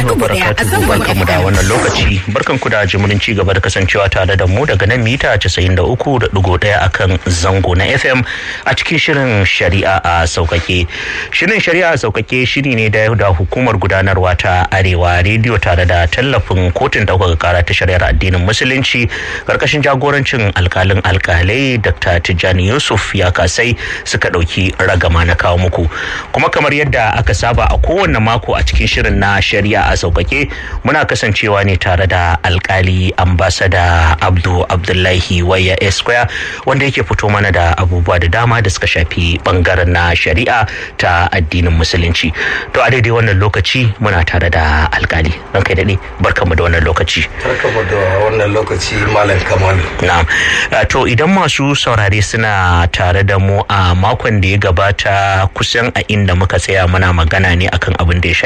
barakatuhu barkanmu da wannan lokaci barkanku da jimurin ci gaba da kasancewa tare da mu daga nan mita 93.1 akan zango na FM a cikin shirin shari'a a saukake. Shirin shari'a a saukake shiri ne da da hukumar gudanarwa ta Arewa rediyo tare da tallafin kotun ɗaukaka kara ta shari'ar addinin musulunci karkashin jagorancin alkalin alkalai Dr. Tijjani Yusuf ya kasai suka ɗauki ragama na kawo muku. Kuma kamar yadda aka saba a kowane mako a cikin shirin na shari'a a sauƙaƙe muna kasancewa ne tare da alkali ambasada abdu abdullahi waya esquire wanda yake fito mana da abubuwa da dama da suka shafi bangaren na shari'a ta addinin musulunci to a daidai wannan lokaci muna tare da alkali ran kai daɗe barkanmu da wannan lokaci barkanmu da wannan lokaci malam kamalu na'am to idan masu saurare suna tare da mu a makon da ya gabata kusan a inda muka tsaya muna magana ne akan abin da ya